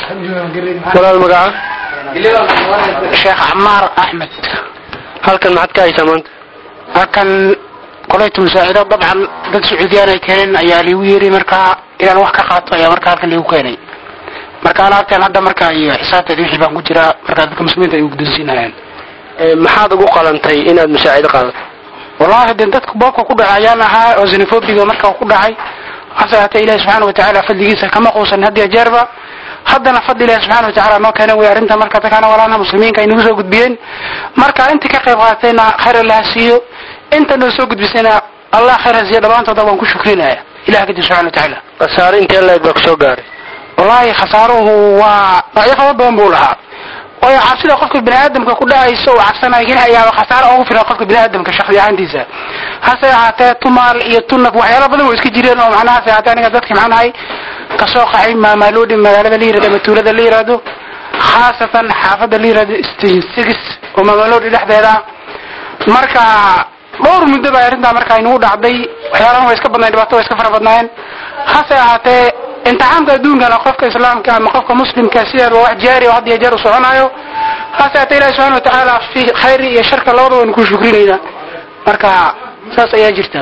walaal magaca sheekh camaar axmed halkan maxaad ka haysaa maanta halkan kolaytu masaacido dabcan dad sacuudiyaan ay keeneen ayaa liigu yeeray markaa inaan wax ka qaato ayaa markaa halkan liigu keenay marka alaabtan hadda markaa iyo xisaabteeda wixii baan ku jiraa markaa dadka muslimiinta ay gudonsiinayaan maxaad ugu qalantay inaad masaacido qaadato wallahi de dadku boobka ku dhacay ayaan ahaa oo xenofobiga markaa ku dhacay hase haatee ilahi subxaana watacaala fadligiisa kama quusan had iyo jeerba haddana fadli ilahi subxana watacaala noo keenay way arrinta marka dadkaana walaalaha muslimiinka ay nagu soo gudbiyeen marka intii ka qayb qaadatayna khayr allaha siiyo inta noo soo gudbisayna allah khayr ha siiyo dhammaantooda waan ku shukrinaya ilah kadib subxana watacaala khasaare intee leeg baa kusoo gaaray wallahi khasaaruhu waa noocyo fara badan buu lahaa waayo cabsida qofka bini aadamka ku dhacaysa uu cabsanayo keliya ayaaba khasaaro ugu filan qofka bini aadamka shakhsi ahaantiisa hase ahaatee tumaal iyo tunaf waxyaala badan way iska jireen oo macnaha hase ahaatee aniga dadki macnahay kasoo qaxay maamaalodhi magaalada la yirahdo ama tuulada la yirahdo khaasatan xaafadda la yirahdo station six oo maamaalodhi dhexdeeda marka dhowr muddo baa arrintaa marka inagu dhacday waxyaalahan way iska badnayn dhibaato way iska fara badnaayeen hase ahaatee imtixaamka adduunkana qofka islaamka ama qofka muslimka sideeda waa wax jaari oo had iyo jeer u soconayo hase haatee ilahi subxana watacaala fi khayri iyo sharka labadaba waynu ku shukrinayna marka saas ayaa jirta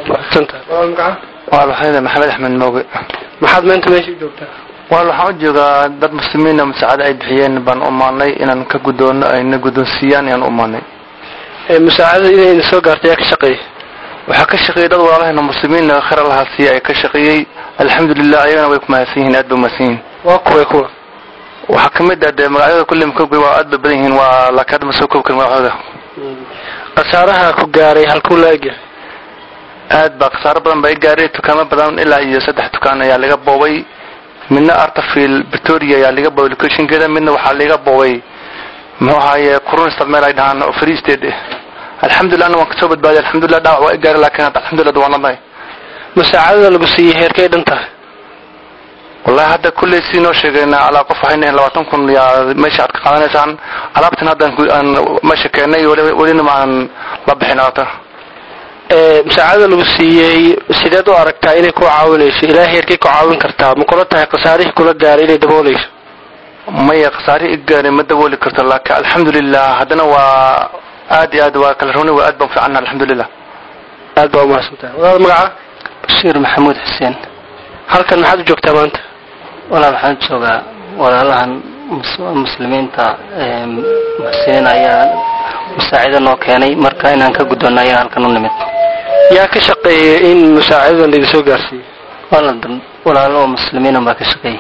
waa maxamed maxamed axmed mooge maxaad maanta meesha u joogtaa wal waxaan u joogaa dad muslimiina masaacado ay bixiyeen baan u maanay inaan ka gudoono ayna guddoonsiiyaan ayaan u maanay musaacadada inayna soo gaartay yaa ka shaqeeya waxaa ka shaqeeyay dad walaalahayna muslimiin khayr allaha siiya ay ka shaqeeyey alxamdulilah ayagana way ku mahadsan yihiin aad bay umahadsan yihiin waa kuway kuwa waxaa ka mid ah dee magacyada kulli makoobi waa aad bay badan yihiin waa laakiin hadda ma soo koobi karin magacooda khasaaraha ku gaaray halkuu la egyahay aad baa khasaaro badan baa i gaaray dukaamo badan ilaa iyo saddex dukaan ayaa laga boobay midna artafield victoria ayaa laga boobay locationkeeda midna waxaa laga boobay muxuu ahaaye kurunstad meel ay dhahaan oo free state alxamdulilah ana waan kasoo badbaadiy alxamdulilah dhaawac waa i gaaray laakiin hadda alxamdulilah waan ladnahay musaacadada lagu siiyey heerkay dhan tahay wallahi hadda kulley sii noo sheegayna alaa qof waxay nahayn labaatan kun yaa meesha aad ka qaadanaysaan alaabtan hadda aan meesha keennay welina ma aan la bixin alaabtan musaacadada lagu siiyey sideed u aragtaa inay ku caawinayso ilaa heerkay ku caawin kartaa ma kula tahay khasaarihii kula gaaray inay daboolayso maya khasaarihii i gaaray ma dabooli karto laakiin alxamdulilah haddana waa aad iyo aad waa kala runi waa aad baan fiicana alxamdulilah aad baa umahadsantahay wadaad magaca bashiir maxamuud xuseen halkan maxaad u joogtaa maanta walaal waxaan joogaa walaalahan muslimiinta muxsiniin ayaa musaacido noo keenay marka inaan ka guddoonno ayaa halkan u nimid yaa ka shaqeeyay in musaacidadan laidin soo gaarsiiyo walaal walaalo oo muslimiin baa ka shaqeeyay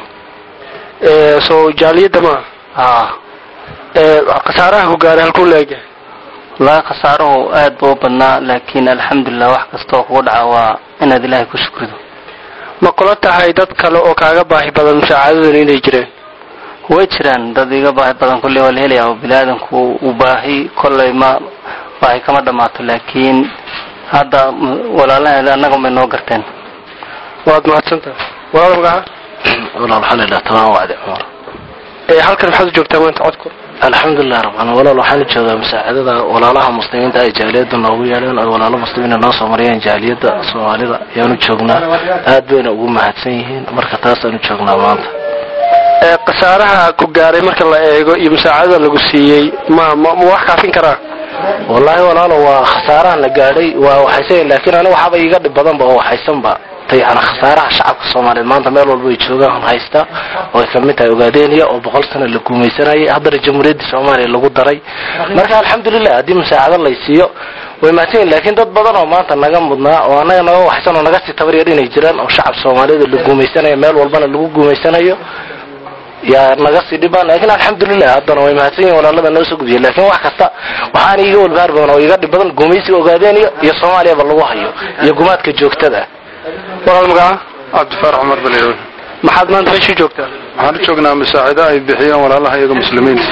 soo jaaliyadda maa haa khasaaraha ku gaaray halkuu la egyahay wallaahi khasaaruhu aad buu u badnaa laakiin alxamdulilah wax kasta oo kugu dhaca waa inaad ilaahay ku shukrido ma kula tahay dad kale oo kaaga baahi badan musaacadadan inay jireen way jiraan dad iga baahi badan kolley waa la helaya oo biniaadanku uu baahi kolley ma baahi kama dhammaato laakiin hadda walaalaheeda annaga bay noo garteen waad mahadsantahay walaal magaca walaal waxaa la yidhaha tamaan wacdi cumar ee halkan maxaad u joogtaa maanta codku alxamdulilah rabcan walaal waxaan joogaa musaacadada walaalaha muslimiinta ay jaaliyadda noogu yeedheen ay walaalo muslimiina noo soo mariyeen jaaliyadda soomaalida ayaanu joognaa aad bayna ugu mahadsan yihiin marka taasaanu joognaa maanta ee khasaaraha ku gaaray marka la eego iyo musaacadada lagu siiyey ma ma ma wax kaafin karaa wallaahi walaalo waa khasaaraha la gaadhay waa waxaysan laakiin aniga waxaaba iga dhib badanba oo waxaysanba yani khasaaraha shacabka soomaaliyeed maanta meel walba ay joogaan haysta oo ay kamid tahay ogaadeniya oo boqol sano la guumaysanayay haddana jamhuuriyadda soomaaliya lagu daray marka alxamdulilah haddii musaacado lay siiyo way mahadsan yihin laakiin dad badan oo maanta naga mudnaa oo annaga naga waxaysan oo naga sii tabaryar inay jiraan oo shacab soomaaliyeed la guumaysanayo meel walbana lagu guumaysanayo yaa naga sii dhibaan laakiin alxamdulilah haddana way mahadsan yihin walaalada noo soo gudbiya laakiin wax kasta waxaana iga walbahaar badan oo iga dhib badan guumaysiga ogaadeniya iyo soomaaliyaba lagu hayo iyo gumaadka joogtada walaal magaca cabdifaar cumar baliirow maxaad maanta meesha u joogtaa waxaan u joognaa masaacido ay bixiyeen walaalaha iyaga muslimiinta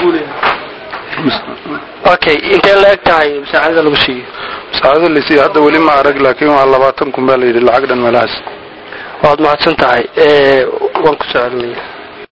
okay intee la eg tahay musaacadada lagu siiyo masaacado lasiiya hadda weli ma arag laakiin waa labaatan kun baa la yidhi lacag dhan meelahaas waad mahadsan tahay waan ku soo celinaya